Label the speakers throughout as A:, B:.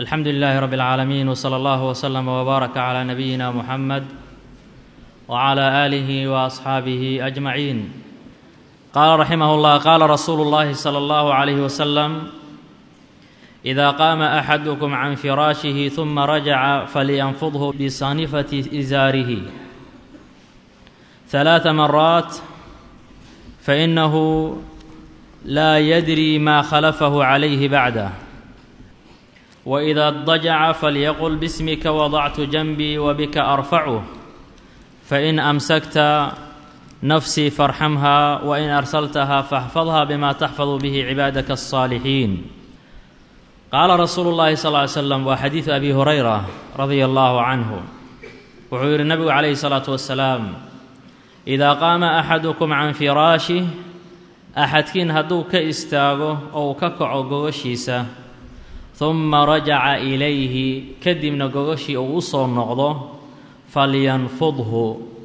A: الحمد لله رب العالمين وصلى الله وسلم وبارك على نبينا محمد وعلى اله واصحابه اجمعين قال رحمه الله قال رسول الله صلى الله عليه وسلم اذا قام احدكم عن فراشه ثم رجع فلينفضه بصانفه ازاره ثلاث مرات فانه لا يدري ما خلفه عليه بعده واذا اضطجع فليقل باسمك وضعت جنبي وبك ارفعه فان امسكت نفسي فارحمها وان ارسلتها فاحفظها بما تحفظ به عبادك الصالحين قال رسول الله صلى الله عليه وسلم وحديث ابي هريره رضي الله عنه wuxuu yidhi nabigu calayhi salaatu wasalaam idaa qaama axadukum can firaashih axadkiin hadduu ka istaago oo uu ka kaco gogashiisa humma rajaca ilayhi kadibna gogashii uu u soo noqdo falyanfudhu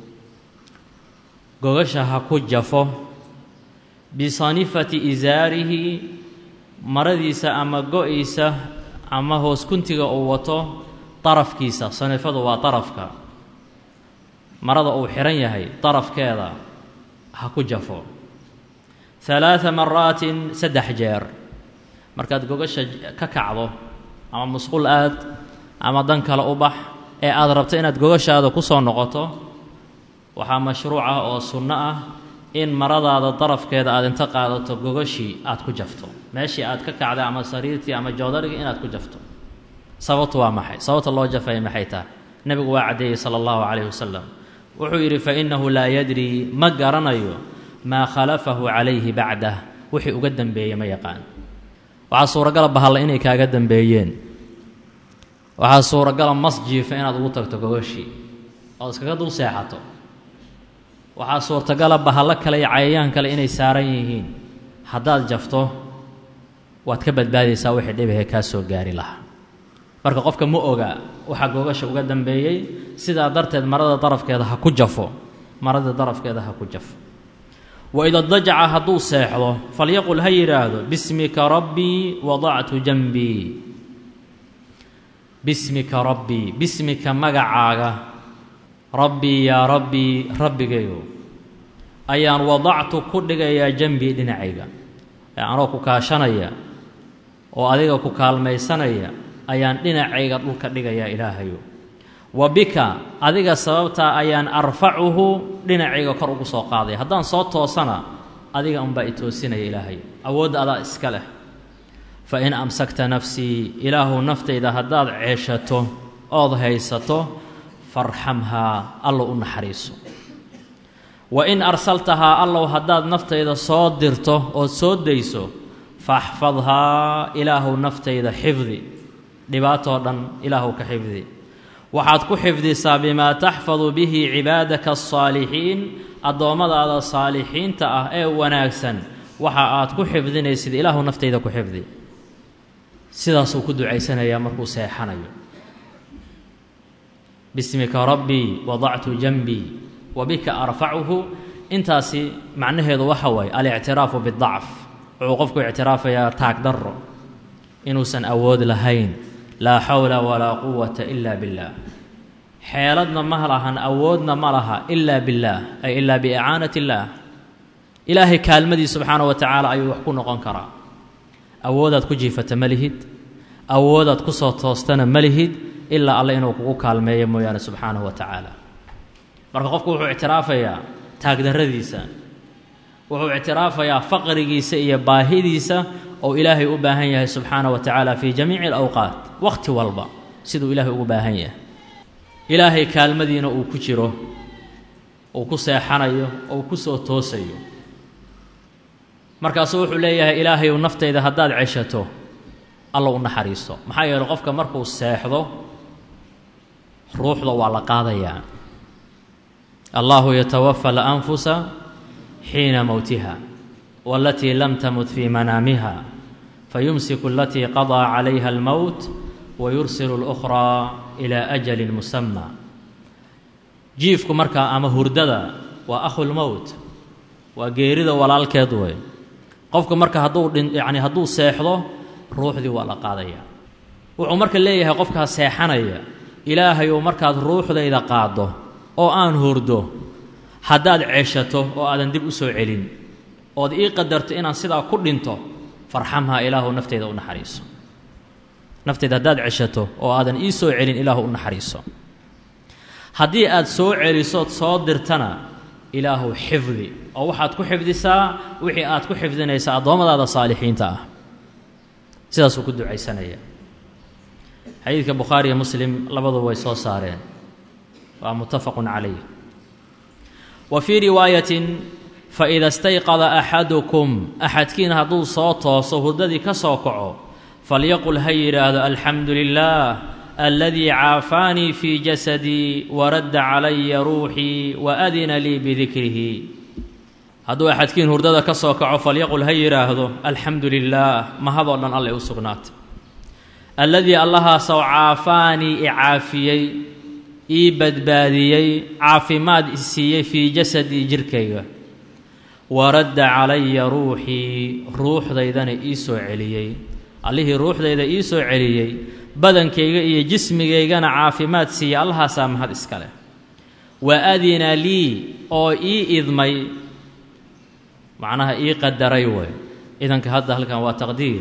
A: gogasha ha ku jafo bisanifati isaarihi maradiisa ama go-iisa ama hoos kuntiga uu wato darafkiisa sanifadu waa darafka marada uu xihan yahay darafkeeda ha ku jafo halaada maraatin saddex jeer markaad gogasha ka kacdo ama musqul aad ama dan kale u bax ee aada rabto inaad gogashaada ku soo noqoto waxaa mashruuc ah oo sunno ah in maradaada darafkeeda aad inta qaadato gogashii aad ku jafto meeshii aad ka kacday ama sariirtii ama joodarigii inaad ku jafto sababtu waa maxay sababta loo jafaya maxay tahay nebigu waa caddeeyey sala allahu calayhi wasalam wuxuu yidhi fa innahu laa yadrii ma garanayo maa khalafahu calayhi bacdah wixii uga dembeeyey ma yaqaan waxaa suuragala bahalla inay kaaga dembeeyeen waxaa suuragala mas jiifa inaad ugu tagto gogashii ood iskaga dul seexato waxaa suurtagala bahallo kale iyo cayayaan kale inay saaran yihiin haddaad jafto waad ka badbaadaysaa wixii dhibahe kaa soo gaari lahaa marka qofka ma oga waxaa gogasha uga dambeeyey sidaa darteed marada darafkeeda ha ku jafo marada darafkeeda ha ku jafo waida dajaca hadduu seexdo falyaqul ha yidhaahdo bismika rabbii wadactu janbii bismika rabbii bismika magacaaga rabbii yaa rabbii rabbigayo ayaan wadactu ku dhigayaa janbii dhinacayga ee anoo ku kaashanaya oo adiga ku kaalmaysanaya ayaan dhinacayga dhulka dhigayaa ilaahayo wa bika adiga sababtaa ayaan arfacuhu dhinacayga kor ugu soo qaadaya haddaan soo toosana adiga unbaa i toosinaya ilaahay awoodda adaa iska leh fa in amsakta nafsii ilaahu naftayda haddaad ceeshato ood haysato farxamhaa allow u naxariiso wa in arsaltahaa allow haddaad naftayda soo dirto ood soo dayso faxfadhaa ilaahu naftayda xifdi dhibaatoo dhan ilaahu ka xifdi waxaad ku xifdisaa bimaa taxfadu bihi cibaadaka asaalixiin addoommadaada saalixiinta ah ee wanaagsan waxa aad ku xifdinaysid ilaahu naftayda ku xifdi sidaasuu ku ducaysanayaa markuu seexanayo bismika rabbii wadactu janbii wa bika arfacuhu intaasi macnaheedu waxa waaye alictiraafu bidacf wuxuu qofku ictiraafayaa taag darro inuusan awood lahayn laa xawla walaa quwata ila billaah xeeladna ma lahan awoodna ma laha ilaa billaah ay ilaa biicaanat illaah ilaahay kaalmadii subxaana wa tacaala ayuu wax ku noqon karaa awoodaad ku jiifata ma lihid awoodaad ku soo toostana ma lihid ilaa alle inuu kugu kaalmeeyo mooyaane subxaanahu wa tacaala marka qofku wuxuu ictiraafayaa taagdarradiisa wuxuu ictiraafayaa faqrigiisa iyo baahidiisa oo ilaahay u baahan yahay subxaana wa tacaala fii jamiici alawqaat wakhti walba siduu ilaahay ugu baahan yahay ilaahay kaalmadiina uu ku jiro uu ku seexanayo oo ku soo toosayo markaasuu wuxuu leeyahay ilaahayu naftayda haddaad ceshato alla u naxariisto maxaa yeeley qofka markuu seexdo ruuxda waa la qaadayaa allahu yatawafa alanfusa xiina mowtiha walatii lam tamut fii manaamiha fayumsiku alatii qadaa calayha almowt wayursilu اlukhraa ilaa ajalin musama jiifku markaa ama hurdada waa akhulmowt waa geerida walaalkeed wey qofka marka hadduu dhin yacni hadduu seexdo ruuxdii waa la qaadayaa wuxuu marka leeyahay qofkaas seexanaya ilaahayou markaad ruuxdayda qaaddo oo aan hurdo haddaad ceshato oo aadan dib u soo celin ood ii qadarto inaan sidaa ku dhinto farxamhaa ilaahu nafteyda u naxariiso nafteyda haddaad ceshato oo aadan ii soo celin ilaahu u naxariiso haddii aad soo celisood soo dirtana ilaahu xifdi oo waxaad ku xifdisaa wixii aad ku xifdinaysa addoommadaada saalixiinta ah sidaasuu ku ducaysanaya xadiidka bukhaari iyo muslim labaduba way soo saareen waa muttafaqun calayh wa fii riwaayatin faida stayqada axadukum axadkiin hadduu soo tooso hurdadii ka soo kaco falyaqul ha yidhaahdo alxamdu lilaah aladii caafaanii fii jasadii waradda calaya ruuxii wa adina lii bidikrihi hadduu axadkiin hurdada ka soo kaco falyaqul ha yidhaahdo alxamdu lilaah mahadoo dhan allay u sugnaatay alladii allahaasoo caafaanii i caafiyey ii badbaadiyey caafimaad i siiyey fii jasadii jirkayga waradda calaya ruuxii ruuxdaydana ii soo celiyey allihii ruuxdayda ii soo celiyey badankayga iyo jismigaygana caafimaad siiyey allahaasaa mahad iska leh wa adina lii oo ii idmay macnaha ii qadaray way idanka hadda halkan waa taqdiir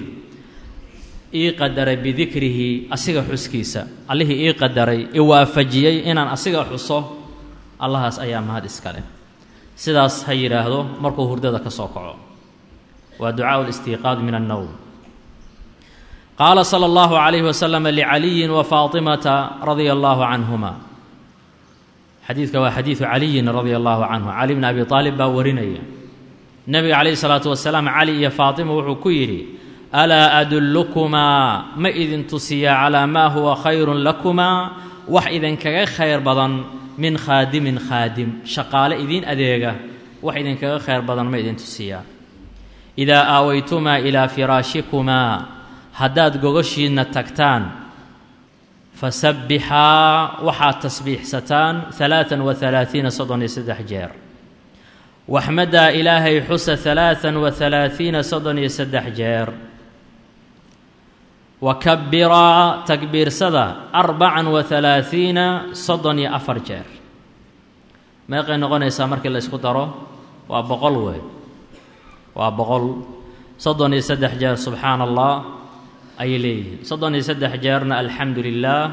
A: ii qadaray bidikrihi asiga xuskiisa allihii ii qadaray i waafajiyey inaan asiga xuso allahaas ayaa mahad iska leh sidaas ha yidhaahdo markuu hurdada ka soo kaco waa ducaau listiiqaad min annowm qaala sala allahu calayhi wasalam licaliyin wa faatimata radia allahu canhuma xadiidka waa xadiidu caliyin radia allahu canhu cali bni abi aalib baa warinaya nebiga calayhi salaatu wasalaam cali iyo faatima wuxuu ku yidhi alaa adullukumaa ma idin tusiyaa calaa maa huwa khayrun lakumaa wax idinkaga khayr badan min khaadimin khaadim shaqaale idiin adeega wax idinkaga khayr badan ma idin tusiyaa idaa aawaytumaa ilaa firaashikumaa haddaad gogoshiinna tagtaan fasabbixaa waxaad tasbiixsataan alaaan wa alaaiina soddon iyo saddex jeer waxmadaa ilaahay xusa alaaan wa alaaiina soddon iyo saddex jeer wakabiraa takbiirsada arbacan wa alaaiina soddon iyo afar jeer meeqay noqonaysaa markii la ysku daro waa boqol wey waa boqol soddon iyo saddex jeer subxaana allah ayay leeyihiin soddon iyo saddex jeerna alxamdu lilaah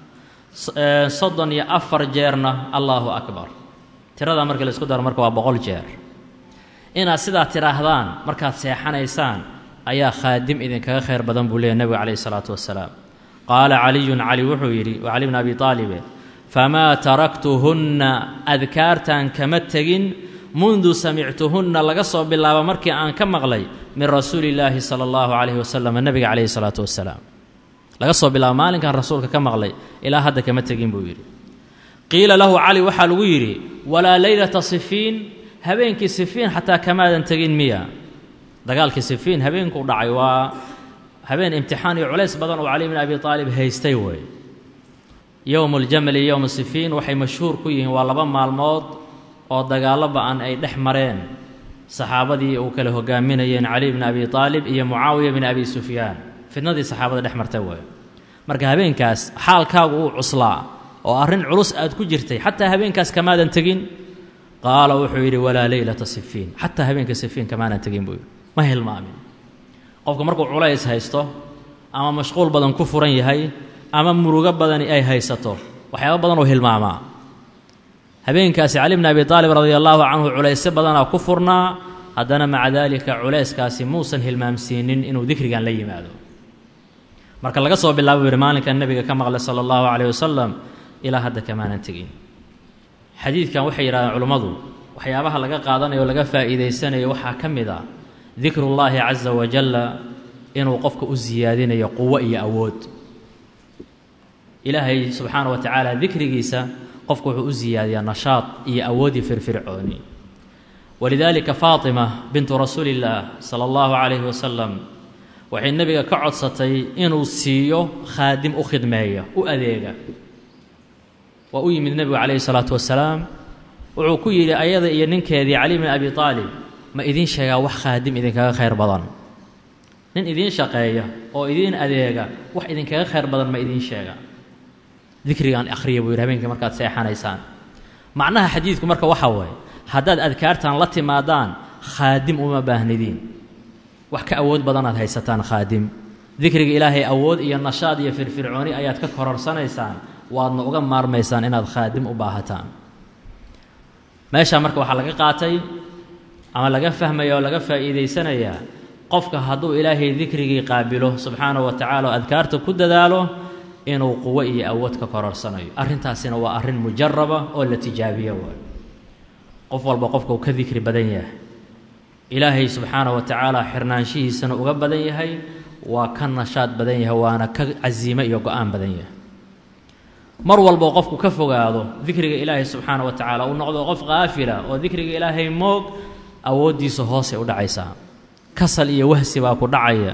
A: soddon iyo afar jeerna allahu akbar tiradaa markii la isku daro marka waa boqol jeer inaad sidaa tidhaahdaan markaad seexanaysaan ayaa khaadim idinkaga khayr badan buu leeyahy nebigu calayhi isalaatu wasalaam qaala caliyun cali wuxuu yidhi waa cali bn abi taalibe famaa taraktuhunna adkaartan kama tegin mundu samictuhunna laga soo bilaabo markii aan ka maqlay min rasuuli illaahi sala allahu calayhi wasalam nebiga calayhi salaatu wasalaam laga soo bilaabo maalinkan rasuulka ka maqlay ilaa hadda kama tegin buu yidhi qiila lahu cali waxaa lagu yidhi walaa leylata sifiin habeenkii sifiin xataa kamaadan tegin miya dagaalkii sifiin habeenkuu dhacay waa habeen imtixaan iyo culays badan oo cali bn abi aalib haystay wey yowmu ljamali iyo yowmu sifiin waxay mashhuur ku yihiin waa laba maalmood oo dagaallo ba-an ay dhex mareen saxaabadii uu kala hogaaminayeen cali bni abi aalib iyo mucaawiya bni abi sufyaan fidnadii saxaabada dhex martay wey marka habeenkaas xaalkaagu uu cuslaa oo arrin culus aad ku jirtay xataa habeenkaas kamaadan tegin qaala wuxuu yidhi walaa leylata sifiin xataa habeenka sifiin kamaanan tegin buu yidhi ma hilmaamin qofka markuu culays haysto ama mashquul badan ku furan yahay ama murugo badani ay haysato waxyaaba badan oo hilmaamaa habeenkaasi cali bni abi aalib radia allaahu canhu culaysyo badanaa ku furnaa haddana maca daalika culayskaasi muusan hilmaamsiinin inuu dikrigan la yimaado marka laga soo bilaabo buu yidhi maalinkan nebiga ka maqlay sala allahu calayh wasalam ilaa hadda kamaanan tegin xadiidkan waxay yidhahdeen culummadu waxyaabaha laga qaadanayo o laga faa'iidaysanayo waxaa ka mid ah dikrullaahi casa wajalla inuu qofka u siyaadinayo quwo iyo awood ilaahay subxaana wa tacaala dikrigiisa qofku wuxuu u siyaadiyaa nashaad iyo awoodii firfircooni walidaalika faatima bintu rasuuli illaah sala allahu calayhi wasalam waxay nebiga ka codsatay inuu siiyo khaadim u khidmeeya u adeega waa u yimid nebigu calayhi salaatu wasalaam wuxuu ku yidhi ayada iyo ninkeedii cali bni abi aalib ma idiin sheegaa wax khaadim idinkaga khayr badan nin idiin shaqeeya oo idiin adeega wax idinkaga khayr badan ma idiin sheega dikrigaan akhriya buu yidhi habeenkii markaad seexanaysaan macnaha xadiidku marka waxaa waaye haddaad adkaartan la timaadaan khaadim uma baahnidiin wax ka awood badanaad haysataan khaadim dikriga ilaahay awood iyo nashaad iyo firfircooni ayaad ka kororsanaysaan waadna uga maarmaysaan inaad khaadim u baahataan meeshaa marka waxaa laga qaatay ama laga fahmaya oo laga faa'iidaysanayaa qofka hadduu ilaahay dikrigii qaabilo subxaanahu wa tacaala oo adkaarta ku dadaalo inuu quwo iyo awood ka kororsanayo arrintaasina waa arrin mujaraba oo la tijaabiyo waay qof walba qofka uu ka dikri badan yahay ilaahay subxaanahu wa tacaala xirnaanshihiisana uga badan yahay waa ka nashaad badan yahay waana ka casiime iyo go-aan badan yahay mar walboo qofku ka fogaado dikriga ilaahay subxaana wa tacaala uu noqdo qof kaafila oo dikriga ilaahay moog awooddiisa hoosay u dhacaysaa kasal iyo wahsi baa ku dhacaya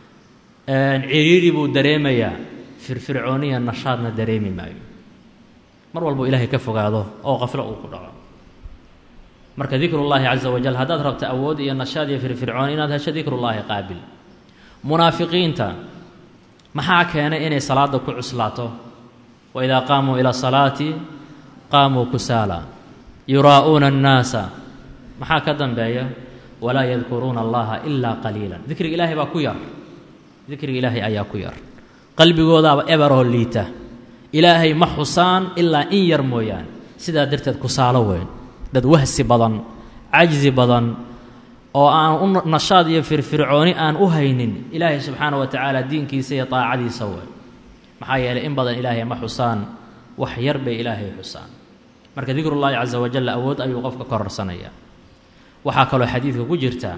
A: ciriiri buu dareemayaa firfircooniya nashaadna dareemi maayo mar walbuu ilaahay ka fogaado oo qaflo uu ku dhaco marka dikrullaahi casa wajal haddaad rabto awood iyo nashaad iyo firfircooni inaad hesho dikrullaahi qaabil munaafiqiinta maxaa keenay inay salaadda ku cuslaato waidaa qaamuu ila salaati qaamuu kusaala yuraa'uuna annaasa maxaa ka dambeeya walaa yadkuruuna allaha ilaa qaliilan dikriga ilaahay baa ku yar dikriga ilaahay ayaa ku yar qalbigoodaaba eberoo liita ilaahay ma xusaan ilaa in yar mooyaane sidaa darteed kusaalo weyn dad wahsi badan cajzi badan oo aan u nashaad iyo firfircooni aan u haynin ilaahay subxaana wa tacaala diinkiisa iyo daacadiisa weyn maxaa yeelay in badan ilaahay ma xusaan wax yar bay ilaahay xusaan marka dikrullaahi casa wajal awood ayuu qofka kororsanayaa waxaa kaloo xadiidka ku jirta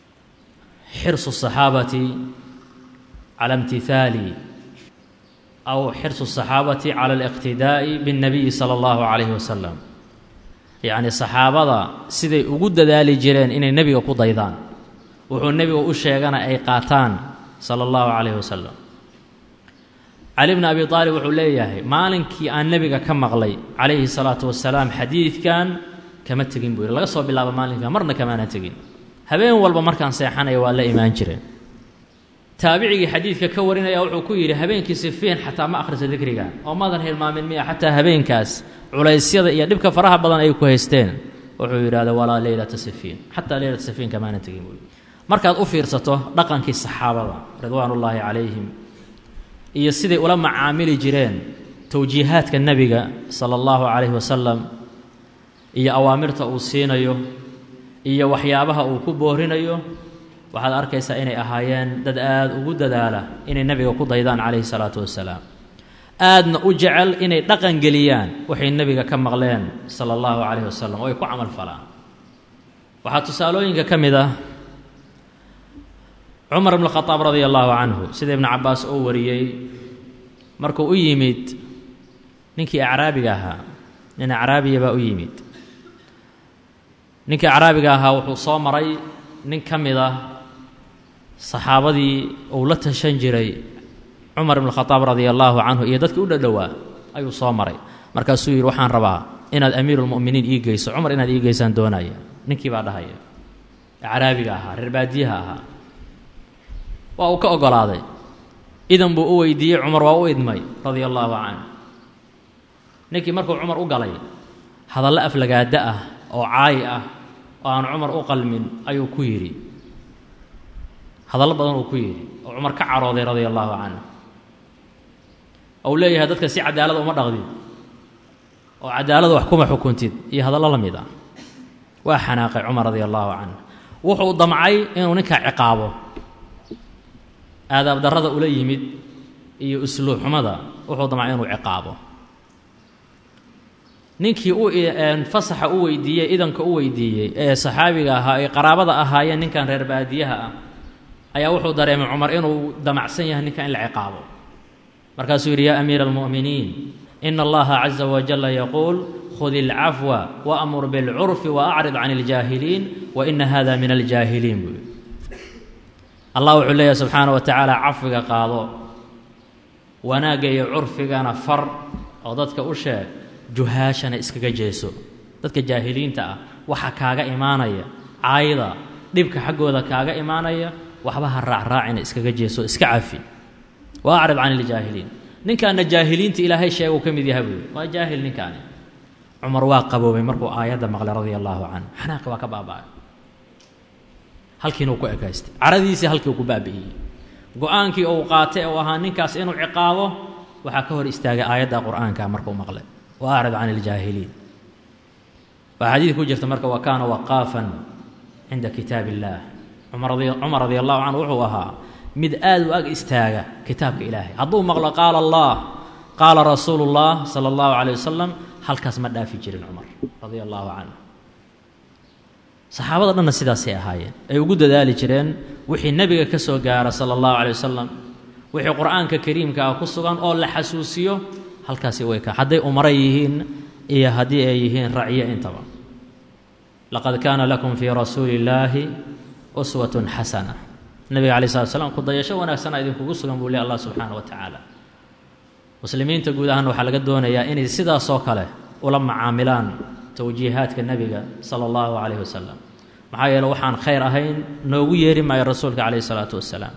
A: xirsu saxaabati cala imtihaali aw xirsu saxaabati cala aliqtidaa'i biاnnabiyi sala allahu calayhi wasalam yacni saxaabada siday ugu dadaali jireen inay nebiga ku daydaan wuxuu nebiga u sheegana ay qaataan sala allahu calayhi wasalam cali bni abi aalib wuxuu leeyahay maalinkii aan nebiga ka maqlay calayhi salaatu wasalaam xadiidkan kama tegin buu yidhi laga soo bilaabo maalinka marna kamaana tegin habeen walba markaan seexanaya waa la imaan jireen taabicigii xadiidka ka warinaya wuxuu ku yidhi habeenkii sifiin xataa ma akhrisa dikriga oo maadan hilmaamin miya xataa habeenkaas culaysyada iyo dhibka faraha badan ay ku haysteen wuxuu yidhahda walaa leylata sifiin xataa leylata sifiin kamaana tegin buu markaad u fiirsato dhaqankii saxaabada ridwaanullaahi calayhim iyo siday ula macaamili jireen towjiihaadka nebiga sala allahu calayhi wasalam iyo awaamirta uu siinayo iyo waxyaabaha uu ku boorinayo waxaad arkaysaa inay ahaayeen dad aada ugu dadaala inay nebiga ku daydaan calayhi salaatu wasalaam aadna u jecel inay dhaqan geliyaan waxay nebiga ka maqleen sala allahu calayhi wasalam oo ay ku camal falaan waxaa tusaalooyinka ka mid ah cumar ibnu khadaab radia allahu canhu sida ibnu cabbaas oo wariyey markuu u yimid ninkii acraabiga ahaa nin acraabiya baa u yimid ninkii acraabiga ahaa wuxuu soo maray nin ka mid ah saxaabadii uu la tashan jiray cumar ibnu khadaab radia allaahu canhu iyo dadkii u dhadhowaa ayuu soo maray markaasuu yidhi waxaan rabaa inaad amiiruulmu'miniin ii geyso cumar inaad ii geysaan doonaya ninkii baa dhahaya acraabiga ahaa reer baadiyaha ahaa waa uu ka oggolaaday idan buu u weydiiyey cumar waa u idmay radia allaahu canhu ninkii markuu cumar u galay hadallo aflagaada ah oo caayi ah oo aan cumar u qalmin ayuu ku yidhi hadallo badan uu ku yidhi oo cumar ka carooday radia allaahu canhu ou leeyahay dadka si cadaalad uma dhaqdid oo cadaalad wax kuma xukuntid iyo hadallo la mid ah waa xanaaqay cumar radia allaahu canhu wuxuu damcay inuu ninkaa ciqaabo aadaab darrada ula yimid iyo usluub xumada wuxuu damcay inuu ciqaabo ninkii u fasaxa u weydiiyey idanka u weydiiyey ee saxaabiga ahaa ay qaraabada ahaayeen ninkan reer baadiyaha ah ayaa wuxuu dareemay cumar inuu damacsan yahay ninkan in la ciqaabo markaasuu yidhi yaa amiira almu'miniin ina allaha caza wajalla yaquul khud ilcafwa waamur bilcurfi waacrid can iljaahiliin wa ina hada min aljaahiliin buu yidhi allah wuxuu leeyahay subxaana wa tacaala cafwiga qaado wanaagga iyo curfigana far oo dadka u sheeg juhaashana iskaga jeeso dadka jaahiliinta ah waxa kaaga imaanaya caayda dhibka xaggooda kaaga imaanaya waxba ha raacraacina iskaga jeeso iska cafi wa acrid can iljaahiliin ninkaana jaahiliinta ilaahay sheega uu ka mid yaha buuyi waa jaahil ninkaani cumar waa qaboobay markuu aayadda maqlay radia allaahu canhu xanaaqi waa ka baaba'ay halkiina uu ku ekaystay caradiisii halkii uu ku baabi'iyey go-aankii uu qaatay uu ahaa ninkaas inuu ciqaabo waxaa ka hor istaagay aayadda qur'aanka markuu maqlay wa acrid can iljaahiliin waa xadiid ku jirta marka wa kaana waqaafan cinda kitaab illaah cumar cumar radia allahu canhu wuxuu ahaa mid aad u ag istaaga kitaabka ilaahay hadduu maqlo qaala allah qaala rasuulu llah sala allahu caleyh wasalam halkaas ma dhaafi jirin cumar radia allaahu canhu saxaabada dhanna sidaasay ahaayeen ay ugu dadaali jireen wixii nebiga ka soo gaara sala allahu caleyh wasalam wixii qur-aanka kariimka ah ku sugan oo la xasuusiyo halkaasi way ka hadday umaro yihiin iyo haddii ay yihiin racyo intaba laqad kaana lakum fii rasuuli illaahi uswatun xasana nebiga calai slat slam kudayasho wanaagsana idinkugu sugan buu leh allah subxaana wa tacaala muslimiinta guud ahaan waxaa laga doonayaa inay sidaasoo kale ula macaamilaan towjiihaadka nebiga sala allahu calayhi wasalam maxaa yeele waxaan khayr ahayn noogu yeeri maayo rasuulka calayhi salaatu wasalaam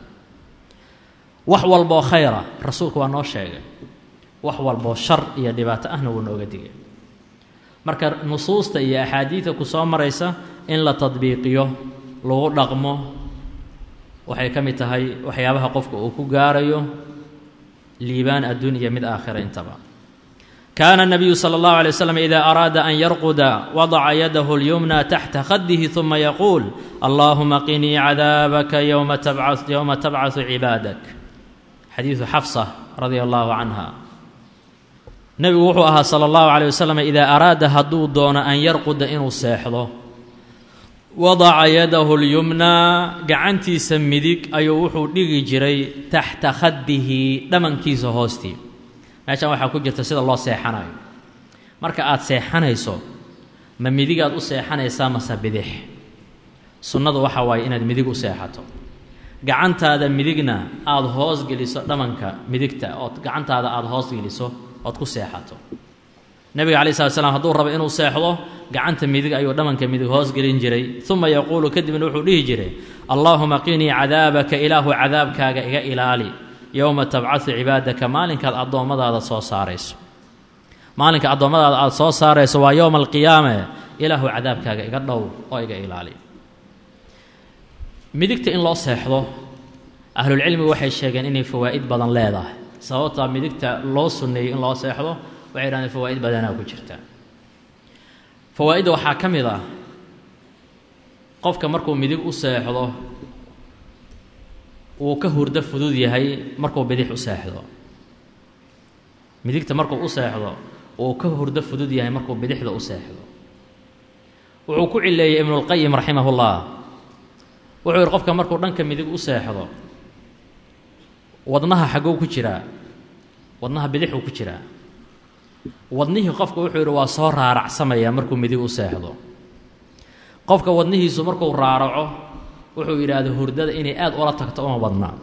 A: wax walboo khayra rasuulku waa noo sheegay wax walboo shar iyo dhibaato ahna wuu nooga digay marka nusuusta iyo axaadiidta ku soo maraysa in la tadbiiqiyo lagu dhaqmo waxay ka mid tahay waxyaabaha qofka uu ku gaarayo liibaan adduun iyo mid aakhira intaba kaana الnabiyu salى اllahu alay waslam ida araada an yarquda wadaca yadahu اlyumna taxta khadihi ثuma yaquul allahuma qinii cadaabaka yowma tabcaثu cibaadak xadiidu xafsa radia allahu canha nebigu wuxuu ahaa salى اllahu alيyh wasalam idaa araada hadduu doono an yarquda inuu seexdo wadaca yadahu lyumnaa gacantiisa midig ayuu wuxuu dhigi jiray taxta khadihi dhamankiisa hoostii meeshan waxaa ku jirta sida loo seexanayo marka aad seexanayso ma midigaad u seexanaysaa mase bidix sunnadu waxa waaye inaad midig u seexato gacantaada midigna aada hoos geliso dhamanka midigta ood gacantaada aada hoos geliso ood ku seexato nebiga calayi slat slam hadduu rabo inuu seexdo gacanta midig ayuu dhamanka midig hoos gelin jiray uma yaquulu kadibna wuxuu dhihi jiray allaahuma qinii cadaabaka ilaahu cadaabkaaga iga ilaali yowma tabcaثu cibaadaka maalinkaad addoommadaada soo saarayso maalinka addoommadaada aada soo saarayso waa yowma alqiyaame ilaahu cadaabkaaga iga dhow oo iga ilaali midigta in loo seexdo ahlulcilmigu waxay sheegeen inay fawaa'id badan leedahay sababtaa midigta loo sunneeyey in loo seexdo waxay dhahdeen fawaa'id badanaa ku jirta fawaa'idda waxaa ka mid ah qofka markuu midig u seexdo wuu ka hurdo fudud yahay markuu bidix u seexdo midigta markuu u seexdo wuu ka hurdo fudud yahay markuu bidixda u seexdo wuxuu ku cileeyey ibnulqayim raximahullah wuxuu yihi qofka markuu dhanka midig u seexdo wadnaha xagow ku jiraa wadnaha bidixuu ku jiraa wadnihii qofka wuxuu yidhi waa soo raaracsamayaa markuu midig u seexdo qofka wadnihiisu markuu raaraco wuxuu yidhaahda hurdada inay aada ula tagto uma badnaa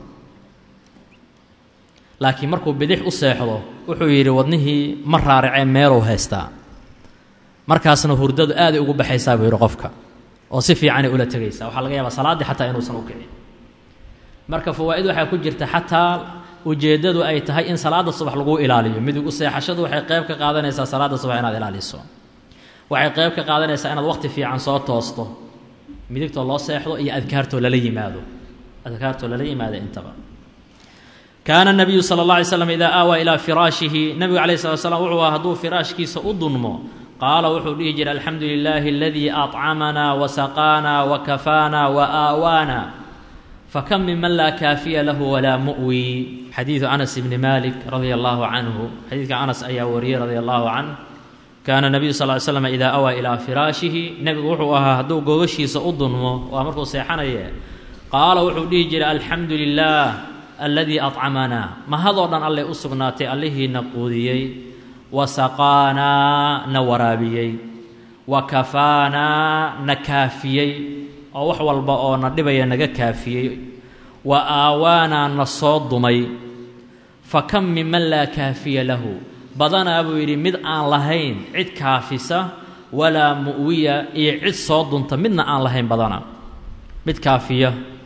A: laakiin markuu bidix u seexdo wuxuu yidhi wadnihii ma raaracee meeluu haystaa markaasna hurdadu aaday ugu baxaysaa buu yidhi qofka oo si fiicanay ula tegaysaa waxaa laga yaabaa salaaddii xataa inuusan u kicin marka fawaa'id waxaa ku jirta xataa ujeeddadu ay tahay in salaadda subax lagu ilaaliyo midig u seexashadu waxay qayb ka qaadanaysaa salaadda subax inaad ilaaliso waxay qayb ka qaadanaysaa inaad waqti fiican soo toosto midigtoo loo seexdo iyo adkaartoo lala yimaado adkaartoo lala yimaado intaba kaana nabiyu sala اlla alay slam idaa aawaa ilaa firaashihi nebigu calayh slat slam wuxuu aha hadduu firaashkiisa u dunmo qaala wuxuu dhihi jiray alxamdu lilaahi aladii accamanaa wasaqaanaa wakafaanaa wa aawaana fakam minman laa kaafiya lahu walaa mu'wi xadiidu anas ibni malik radia allahu canhu xadiidka anas ayaa wariyey radia allahu canh kaana nabiyu sal ly slam idaa awaa ilaa firaashihi nebigu wuxuu ahaa hadduu gogashiisa u dunmo waa markuu seexanaye qaala wuxuu dhihi jiray alxamdu lilaah aladii accamanaa mahadoo dhan allay u sugnaatay allihiina quudiyey wa saqaanaa na waraabiyey wa kafaanaa na kaafiyey oo wax walba oo na dhibaya naga kaafiyey wa aawaanaa na soo dumay fa kam minman laa kaafiya lahu badanaa buu yidhi mid aan lahayn cid kaafisa walaa mu'wiya iyo cid soo dunta midna aan lahayn badana mid kaafiya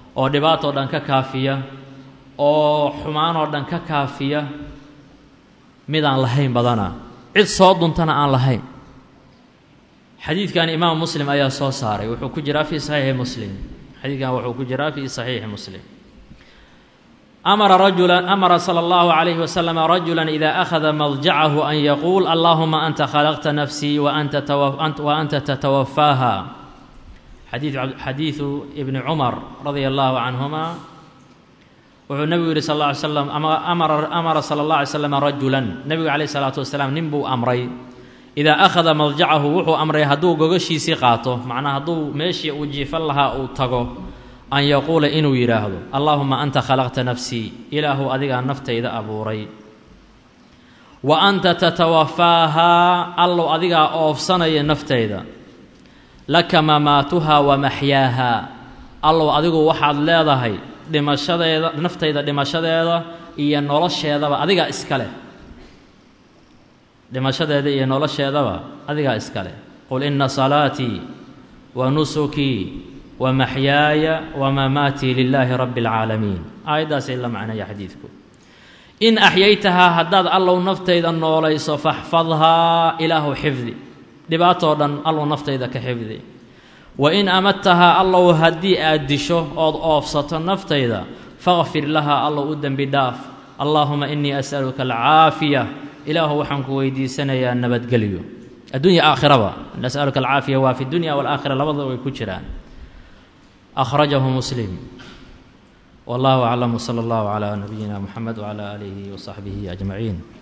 A: oo dhibaatoo dhan ka kaafiya oo xumaanoo dhan ka kaafiya midaan lahayn badana cid soo duntana aan lahayn xadiidkan imaam muslim ayaa soo saaray wuxuu ku jiraa fii saxiixi muslim xadiidkan wuxuu ku jiraa fii saxiixi muslim amara rajula amara sala allahu calayhi wasalam rajula ida akhada madjacahu an yaquul allahuma anta khalaqta nafsii wa anta wa anta tatawafaaha xadiid xadiidu ibni cumar radia allahu canhuma wuxuu nebigu yihi sal alla alay slam amara amara sala allah alay slam rajulan nebigu calayh isalaatu wasalaam nin buu amray idaa akhada madjacahu wuxuu amray hadduu gogashiisii qaato macnaa hadduu meeshii uu jiifan lahaa uu tago an yaquula inuu yidhaahdo allaahuma anta khalaqta nafsii ilaahu adigaa naftayda abuuray wa anta tatawafaahaa allow adigaa oofsanaya naftayda laka mamaatuhaa wa maxyaahaa allow adigu waxaad leedahay dhimashadeeda naftayda dhimashadeeda iyo nolosheedaba adigaa iska leh dhimashadeeda iyo nolosheedaba adigaa iska leh qul ina salaatii wa nusukii wa maxyaaya wa mamaatii lilaahi rabbi اlcaalamiin aayaddaasay la macnaya xadiidku in axyaytahaa haddaad allow naftayda noolayso faxfadhaa ilaahu xifdi dhibaatoo dhan allow naftayda ka xifdi wa in amadtahaa allow haddii aad disho ood oofsato naftayda faqfir lahaa allow u dembi dhaaf allaahuma innii as'aluka alcaafiya ilaahu waxaan ku weydiisanayaa nabadgelyo addunya aakhiraba nas'aluka alcaafiya waa fi dunya walaakhira labadaba way ku jiraan akhrajahu muslim wallahu aclam wsala allahu calaa nabiyina muxamed wcala aalihi wasaxbihi ajmaciin